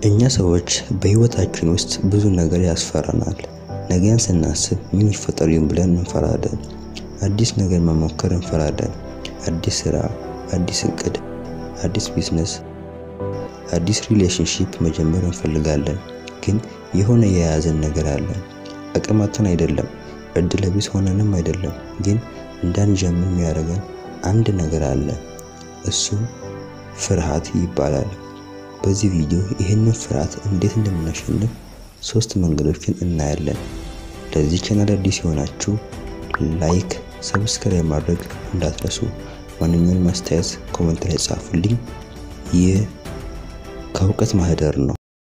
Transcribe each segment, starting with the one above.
እኛ ሰዎች በህይወታችን ውስጥ ብዙ ነገር ያስፈራናል። ነገን ስናስብ ምን ይፈጠር ይሆን ብለን እንፈራለን። አዲስ ነገር መሞከር እንፈራለን። አዲስ ስራ፣ አዲስ እቅድ፣ አዲስ ቢዝነስ፣ አዲስ ሪሌሽንሺፕ መጀመር እንፈልጋለን። ግን የሆነ የያዘን ነገር አለ። አቅማችን አይደለም፣ እድለ ቢስ ሆነንም አይደለም። ግን እንዳንጀምር የሚያደርገን አንድ ነገር አለ። እሱም ፍርሃት ይባላል። በዚህ ቪዲዮ ይህንን ፍርሃት እንዴት እንደምናሸንፍ ሶስት መንገዶችን እናያለን። ለዚህ ቻናል አዲስ የሆናችሁ ላይክ፣ ሰብስክራይብ ማድረግ እንዳትረሱ። ማንኛውንም አስተያየት ኮሜንት ላይ ጻፉልኝ። ይህ ከእውቀት ማህደር ነው።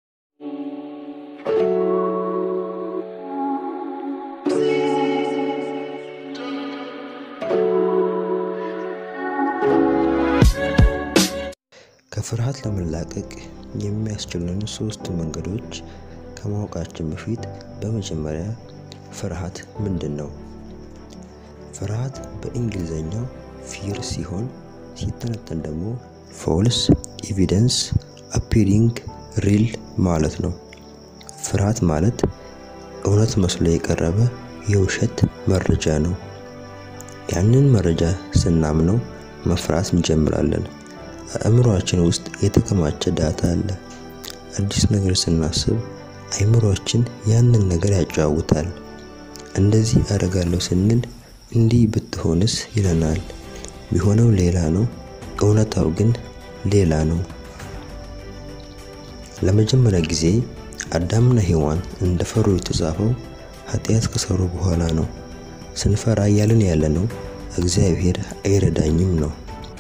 ከፍርሃት ለመላቀቅ የሚያስችሉን ሶስት መንገዶች ከማወቃችን በፊት በመጀመሪያ ፍርሃት ምንድን ነው? ፍርሃት በእንግሊዝኛው ፊር ሲሆን ሲተነተን ደግሞ ፎልስ ኤቪደንስ አፒሪንግ ሪል ማለት ነው። ፍርሃት ማለት እውነት መስሎ የቀረበ የውሸት መረጃ ነው። ያንን መረጃ ስናምነው መፍራት እንጀምራለን። አእምሮአችን ውስጥ የተከማቸ ዳታ አለ። አዲስ ነገር ስናስብ አእምሮአችን ያንን ነገር ያጫውታል። እንደዚህ አደርጋለሁ ስንል እንዲህ ብትሆንስ ይለናል። ቢሆነው ሌላ ነው፣ እውነታው ግን ሌላ ነው። ለመጀመሪያ ጊዜ አዳምና ሔዋን እንደፈሩ የተጻፈው ኃጢአት ከሰሩ በኋላ ነው። ስንፈራ እያልን ያለነው እግዚአብሔር አይረዳኝም ነው።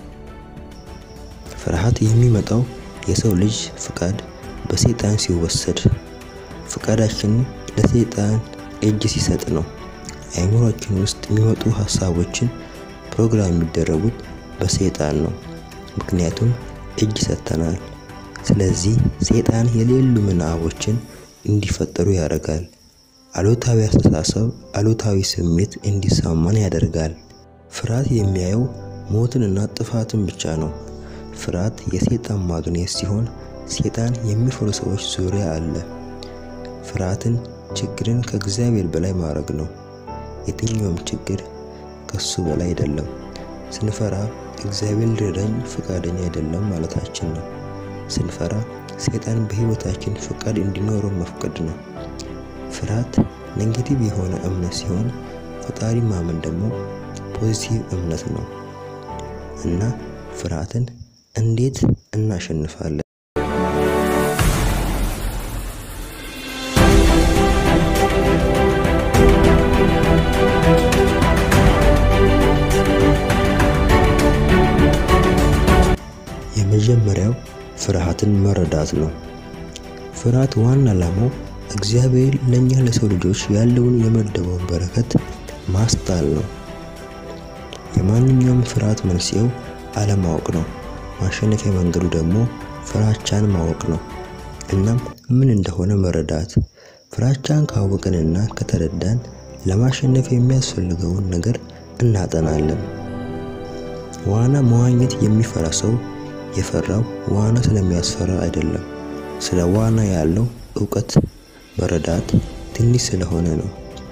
ፍርሃት የሚመጣው የሰው ልጅ ፍቃድ በሰይጣን ሲወሰድ፣ ፍቃዳችን ለሰይጣን እጅ ሲሰጥ ነው። አእምሮአችን ውስጥ የሚመጡ ሀሳቦችን ፕሮግራም የሚደረጉት በሰይጣን ነው። ምክንያቱም እጅ ሰጥተናል። ስለዚህ ሰይጣን የሌሉ ምናቦችን እንዲፈጠሩ ያደርጋል። አሉታዊ አስተሳሰብ፣ አሉታዊ ስሜት እንዲሰማን ያደርጋል። ፍርሃት የሚያየው ሞትንና ጥፋትን ብቻ ነው። ፍርሃት የሰይጣን ማግኔት ሲሆን ሰይጣን የሚፈሩ ሰዎች ዙሪያ አለ። ፍርሃትን ችግርን ከእግዚአብሔር በላይ ማድረግ ነው። የትኛውም ችግር ከሱ በላይ አይደለም። ስንፈራ እግዚአብሔር ሊረዳኝ ፈቃደኛ አይደለም ማለታችን ነው። ስንፈራ ሰይጣን በህይወታችን ፈቃድ እንዲኖረው መፍቀድ ነው። ፍርሃት ኔጌቲቭ የሆነ እምነት ሲሆን ፈጣሪ ማመን ደግሞ ፖዚቲቭ እምነት ነው እና ፍርሃትን እንዴት እናሸንፋለን? የመጀመሪያው ፍርሃትን መረዳት ነው። ፍርሃት ዋና ዓላማው እግዚአብሔር ለእኛ ለሰው ልጆች ያለውን የመደበውን በረከት ማስጣል ነው። የማንኛውም ፍርሃት መንስኤው አለማወቅ ነው። ማሸነፊያ መንገዱ ደግሞ ፍራቻን ማወቅ ነው። እናም ምን እንደሆነ መረዳት። ፍራቻን ካወቅንና ከተረዳን ለማሸነፍ የሚያስፈልገውን ነገር እናጠናለን። ዋና መዋኘት የሚፈራ ሰው የፈራው ዋና ስለሚያስፈራ አይደለም፣ ስለ ዋና ያለው እውቀት መረዳት ትንሽ ስለሆነ ነው።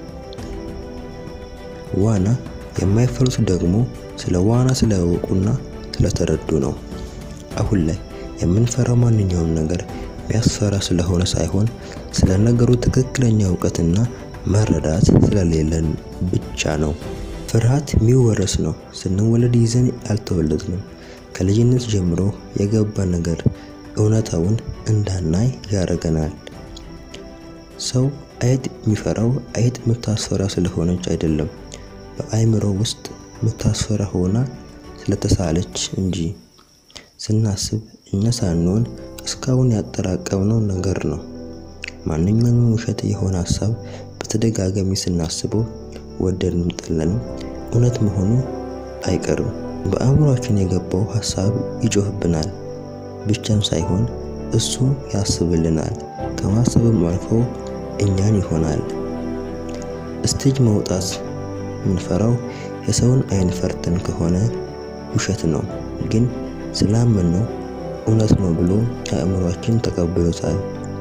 ዋና የማይፈሩት ደግሞ ስለ ዋና ስለያወቁና ስለተረዱ ነው። አሁን ላይ የምንፈራው ማንኛውም ነገር የሚያስፈራ ስለሆነ ሳይሆን ስለ ነገሩ ትክክለኛ እውቀትና መረዳት ስለሌለን ብቻ ነው። ፍርሃት የሚወረስ ነው። ስንወለድ ይዘን አልተወለድንም። ከልጅነት ጀምሮ የገባ ነገር እውነታውን እንዳናይ ያደርገናል። ሰው አይጥ የሚፈራው አይጥ የምታስፈራ ስለሆነች አይደለም፣ በአእምሮ ውስጥ የምታስፈራ ሆና ስለተሳለች እንጂ። ስናስብ እኛ ሳንሆን እስካሁን ያጠራቀምነው ነገር ነው። ማንኛውም ውሸት የሆነ ሀሳብ በተደጋጋሚ ስናስበው ወደድንም ጠላንም እውነት መሆኑ አይቀርም። በአእምሯችን የገባው ሀሳብ ይጮህብናል ብቻም ሳይሆን እሱ ያስብልናል። ከማሰብም አልፎ እኛን ይሆናል። ስቴጅ መውጣት የምንፈራው የሰውን አይን ፈርተን ከሆነ ውሸት ነው። ግን ስላመነው እውነት ነው ብሎ አእምሯችን ተቀብሎታል።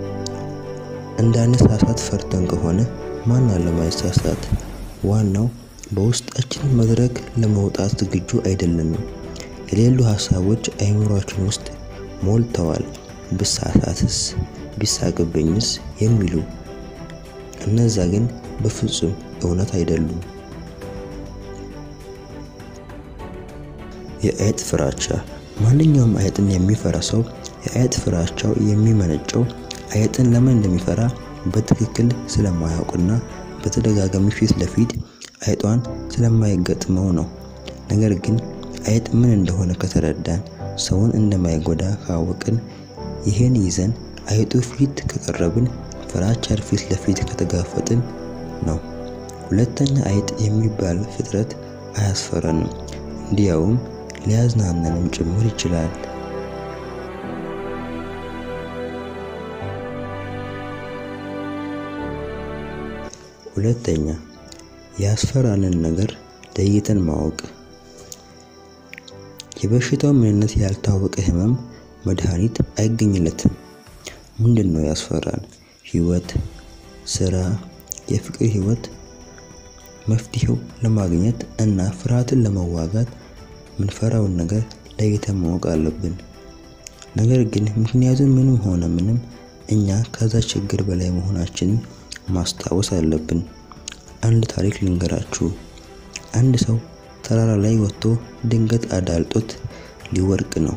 እንዳንሳሳት ፈርተን ከሆነ ማን አለ ማይሳሳት? ዋናው በውስጣችን መድረክ ለመውጣት ዝግጁ አይደለንም። የሌሉ ሀሳቦች አእምሯችን ውስጥ ሞልተዋል። ብሳሳትስ፣ ቢሳቅብኝስ የሚሉ እነዛ ግን በፍጹም እውነት አይደሉም። የአይጥ ፍራቻ። ማንኛውም አይጥን የሚፈራ ሰው የአይጥ ፍራቻው የሚመነጨው አይጥን ለምን እንደሚፈራ በትክክል ስለማያውቅና በተደጋጋሚ ፊት ለፊት አይጧን ስለማይገጥመው ነው። ነገር ግን አይጥ ምን እንደሆነ ከተረዳን፣ ሰውን እንደማይጎዳ ካወቅን፣ ይህን ይዘን አይጡ ፊት ከቀረብን፣ ፍራቻን ፊት ለፊት ከተጋፈጥን ነው። ሁለተኛ አይጥ የሚባል ፍጥረት አያስፈራንም፣ እንዲያውም ሊያዝናናንም ጭምር ይችላል። ሁለተኛ ያስፈራንን ነገር ለይተን ማወቅ። የበሽታው ምንነት ያልታወቀ ህመም መድኃኒት አይገኝለትም። ምንድን ነው ያስፈራን? ህይወት፣ ስራ፣ የፍቅር ህይወት። መፍትሄው ለማግኘት እና ፍርሃትን ለመዋጋት ምንፈራውን ነገር ለይተን ማወቅ አለብን። ነገር ግን ምክንያቱም ምንም ሆነ ምንም እኛ ከዛ ችግር በላይ መሆናችንን ማስታወስ አለብን። አንድ ታሪክ ልንገራችሁ። አንድ ሰው ተራራ ላይ ወጥቶ ድንገት አዳልጦት ሊወድቅ ነው።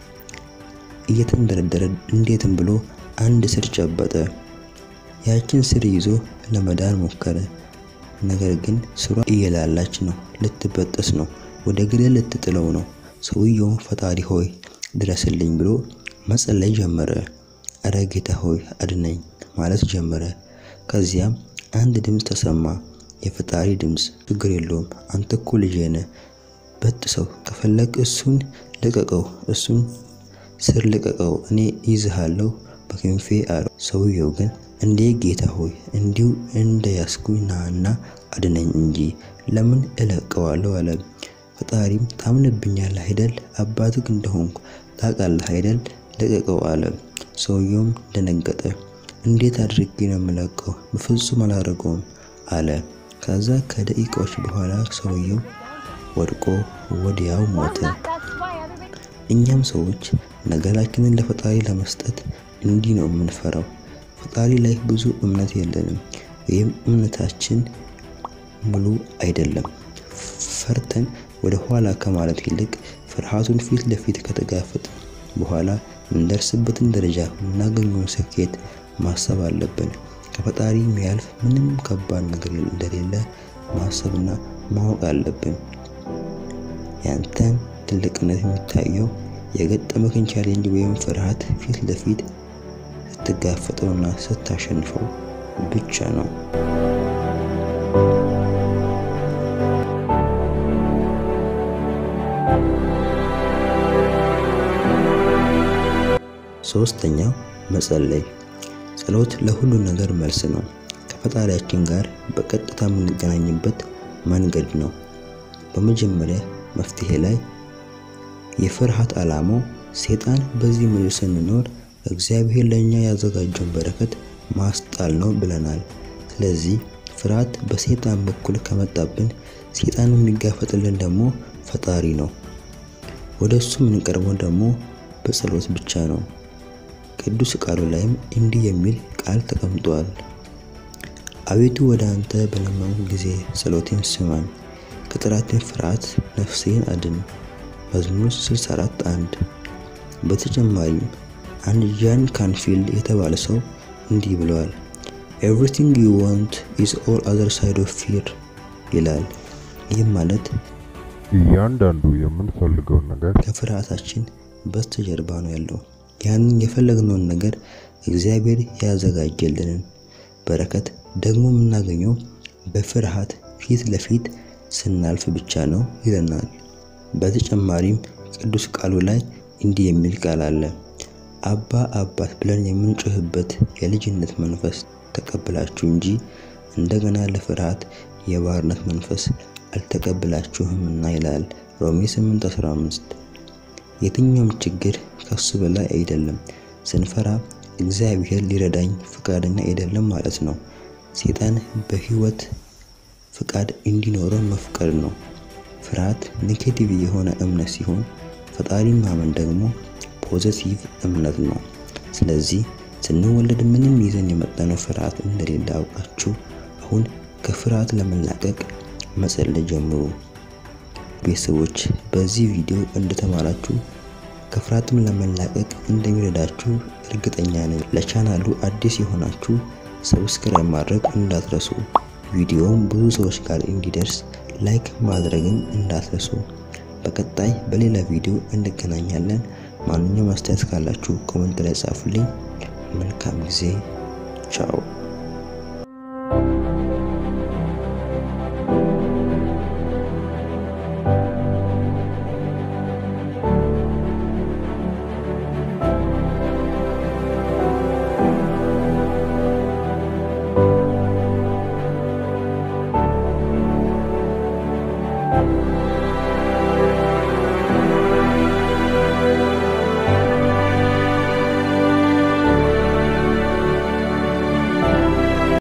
እየተንደረደረ እንዴትም ብሎ አንድ ስር ጨበጠ። ያችን ስር ይዞ ለመዳን ሞከረ። ነገር ግን ስሯ እየላላች ነው፣ ልትበጠስ ነው፣ ወደ ገደል ልትጥለው ነው። ሰውየው ፈጣሪ ሆይ ድረስልኝ ብሎ መጸለይ ጀመረ። እረ ጌታ ሆይ አድነኝ ማለት ጀመረ። ከዚያም አንድ ድምፅ ተሰማ። የፈጣሪ ድምፅ፣ ችግር የለውም አንተ እኮ ልጄ ነህ፣ በጥሰው ከፈለግ እሱን ልቀቀው፣ እሱን ስር ልቀቀው፣ እኔ ይዝሃለሁ በክንፌ አለው። ሰውየው ግን እንዴ ጌታ ሆይ እንዲሁ እንደ ያስኩኝ ናና አድነኝ እንጂ ለምን እለቀዋለሁ አለ። ፈጣሪም ታምንብኛለህ አይደል? አባትህ እንደሆንኩ ታውቃለህ አይደል? ልቀቀው አለ። ሰውየውም ደነገጠ። እንዴት አድርጌ ነው የምለቀው? በፍጹም አላደርገውም አለ። ከዛ ከደቂቃዎች በኋላ ሰውየው ወድቆ ወዲያው ሞተ። እኛም ሰዎች ነገራችንን ለፈጣሪ ለመስጠት እንዲህ ነው የምንፈራው። ፈጣሪ ላይ ብዙ እምነት የለንም ወይም እምነታችን ሙሉ አይደለም። ፈርተን ወደ ኋላ ከማለት ይልቅ ፍርሃቱን ፊት ለፊት ከተጋፈጥ በኋላ የምንደርስበትን ደረጃ የምናገኘውን ስኬት ማሰብ አለብን። ከፈጣሪ የሚያልፍ ምንም ከባድ ነገር እንደሌለ ማሰብና ማወቅ አለብን። ያንተን ትልቅነት የሚታየው የገጠመክን ቻሌንጅ ወይም ፍርሃት ፊት ለፊት ስትጋፈጠውና ስታሸንፈው ብቻ ነው። ሶስተኛው መጸለይ። ጸሎት ለሁሉ ነገር መልስ ነው። ከፈጣሪያችን ጋር በቀጥታ የምንገናኝበት መንገድ ነው። በመጀመሪያ መፍትሄ ላይ የፍርሃት ዓላማው ሴጣን በዚህ ምድር ስንኖር እግዚአብሔር ለእኛ ያዘጋጀውን በረከት ማስጣል ነው ብለናል። ስለዚህ ፍርሃት በሴጣን በኩል ከመጣብን ሴጣን የሚጋፈጥልን ደግሞ ፈጣሪ ነው። ወደ እሱ የምንቀርበው ደግሞ በጸሎት ብቻ ነው። ቅዱስ ቃሉ ላይም እንዲህ የሚል ቃል ተቀምጧል። አቤቱ ወደ አንተ በለመንኩ ጊዜ ጸሎቴን ስማኝ፣ ከጠላቴን ፍርሃት ነፍሴን አድን። መዝሙር 64 1 በተጨማሪም አንድ ጃን ካንፊልድ የተባለ ሰው እንዲህ ብለዋል፣ ኤቭሪቲንግ ዩ ዋንት ኢዝ ኦል አዘር ሳይድ ኦፍ ፊር ይላል። ይህም ማለት እያንዳንዱ የምንፈልገውን ነገር ከፍርሃታችን በስተጀርባ ነው ያለው። ያንን የፈለግነውን ነገር እግዚአብሔር ያዘጋጀልንን በረከት ደግሞ የምናገኘው በፍርሃት ፊት ለፊት ስናልፍ ብቻ ነው ይለናል። በተጨማሪም ቅዱስ ቃሉ ላይ እንዲህ የሚል ቃል አለ። አባ አባት ብለን የምንጮህበት የልጅነት መንፈስ ተቀብላችሁ እንጂ እንደገና ለፍርሃት የባርነት መንፈስ አልተቀብላችሁምና ይላል ሮሜ 8:15። የትኛውም ችግር ከሱ በላይ አይደለም። ስንፈራ እግዚአብሔር ሊረዳኝ ፈቃደኛ አይደለም ማለት ነው። ሰይጣን በህይወት ፍቃድ እንዲኖረን መፍቀድ ነው። ፍርሃት ኔጌቲቭ የሆነ እምነት ሲሆን ፈጣሪን ማመን ደግሞ ፖዘቲቭ እምነት ነው። ስለዚህ ስንወለድ ምንም ይዘን የመጣነው ፍርሃት እንደሌለ አውቃችሁ አሁን ከፍርሃት ለመላቀቅ መጸለይ ጀምሩ። ቤተሰቦች በዚህ ቪዲዮ እንደተማራችሁ ከፍርሃትም ለመላቀቅ እንደሚረዳችሁ እርግጠኛ ነኝ። ለቻናሉ አዲስ የሆናችሁ ሰብስክራይብ ማድረግ እንዳትረሱ። ቪዲዮውም ብዙ ሰዎች ጋር እንዲደርስ ላይክ ማድረግም እንዳትረሱ። በቀጣይ በሌላ ቪዲዮ እንገናኛለን። ማንኛውም አስተያየት ካላችሁ ኮመንት ላይ ጻፉልኝ። መልካም ጊዜ። ቻው